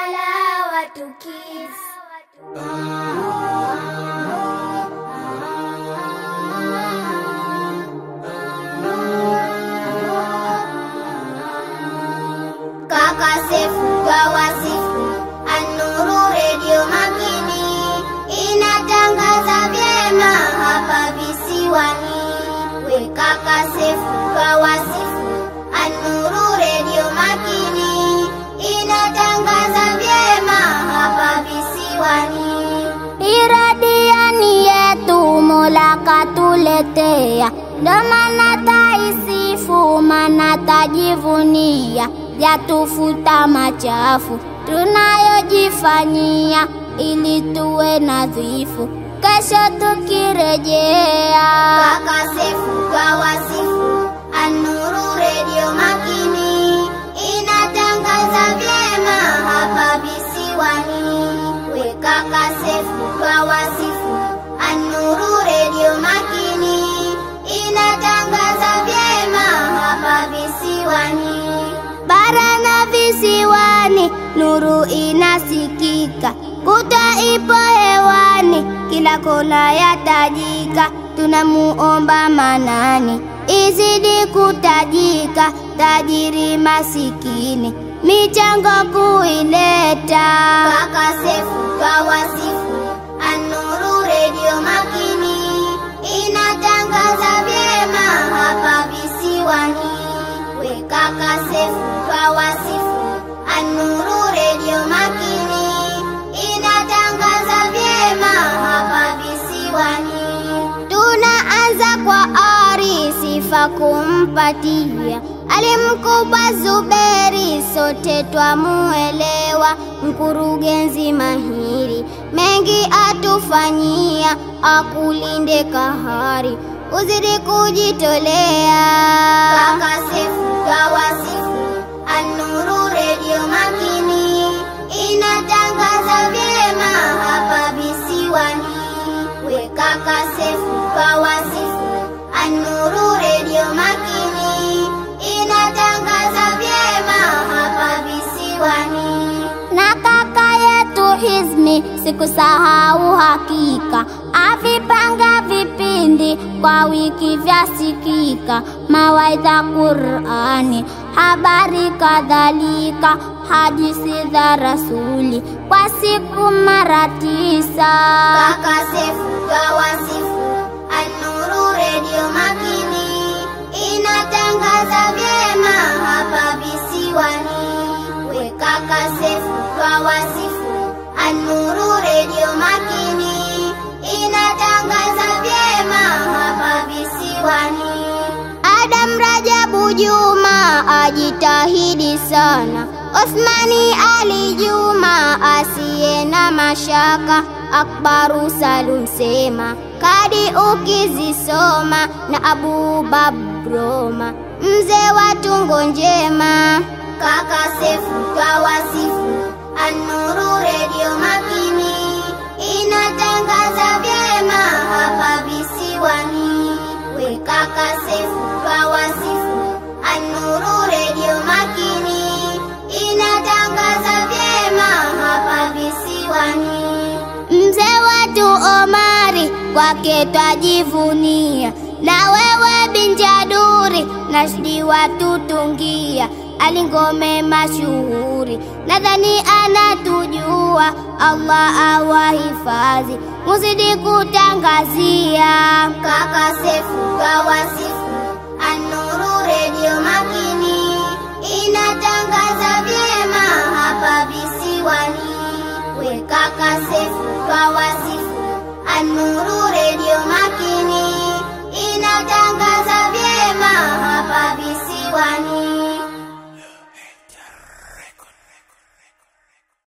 Halawatu Kids. Kaka Sefu kawasifu Anuru redio makini inatangaza vyema hapa visiwani. We kaka Sefu kawasifu Anuru redio makini inatangaza vyema hapa visiwani. Iradiani yetu Mola katuletea, ndo maana taisifu, maana tajivunia, yatufuta machafu tunayojifanyia, ili tuwe nadhifu, kesho tukirejea. Kaka Sefu kawasifu, Anuru redio makini inatangaza vyema hapa visiwani. We kaka Sefu kawasifu, Anuru redio makini inatangaza vyema hapa visiwani. Bara na visiwani, nuru inasikika, kuta ipo hewani, kila kona yatajika. Tunamuomba Manani izidi kutajika, tajiri masikini michango kuileta. Kaka Sefu kawasifu, Anuru redio makini inatangaza vyema hapa visiwani. We kaka Sefu kawasifu, Anuru redio makini inatangaza vyema hapa visiwani. Tunaanza kwa ari, sifa kumpatia alimkubwa Zuberi, sote twamuelewa, mkurugenzi mahiri, mengi atufanyia, akulinde kahari, uzidi kujitolea. Kaka Sefu kawasifu, Anuru redio makini inatangaza vyema hapa visiwani. We kaka Sefu kawasifu, Anuru redio makini inatangaza vyema hapa visiwani. Na kaka yetu Hizmi sikusahau hakika, avipanga vipindi kwa wiki vyasikika, mawaidha Qurani, habari kadhalika, hadisi za Rasuli kwa siku mara tisa. Kaka Sefu kawasifu, Anuru redio makini inatangaza vyema hapa visiwani. We kaka Sefu kawasifu, Anuru redio makini inatangaza vyema hapa visiwani. Adam Rajabu Juma ajitahidi sana, Osmani Ali Juma asiye na mashaka, Akbaru Salum Sema kadi ukizisoma, na Abu Babroma mzee wa tungo njema. Kaka Sefu kawasifu, Anuru redio makini inatangaza vyema hapa visiwani. We kaka Sefu kawasifu, Anuru redio makini inatangaza vyema hapa visiwani. Mzee wetu Omari kwake twajivunia, na wewe Binjaduri Nashdi watutungia, alingome mashuhuri, nadhani anatujua. Allah awahifadhi, muzidi kutangazia. Kaka Sefu kawasifu, Anuru redio makini inatangaza vyema hapa visiwani. We kaka Sefu kawasifu, Anuru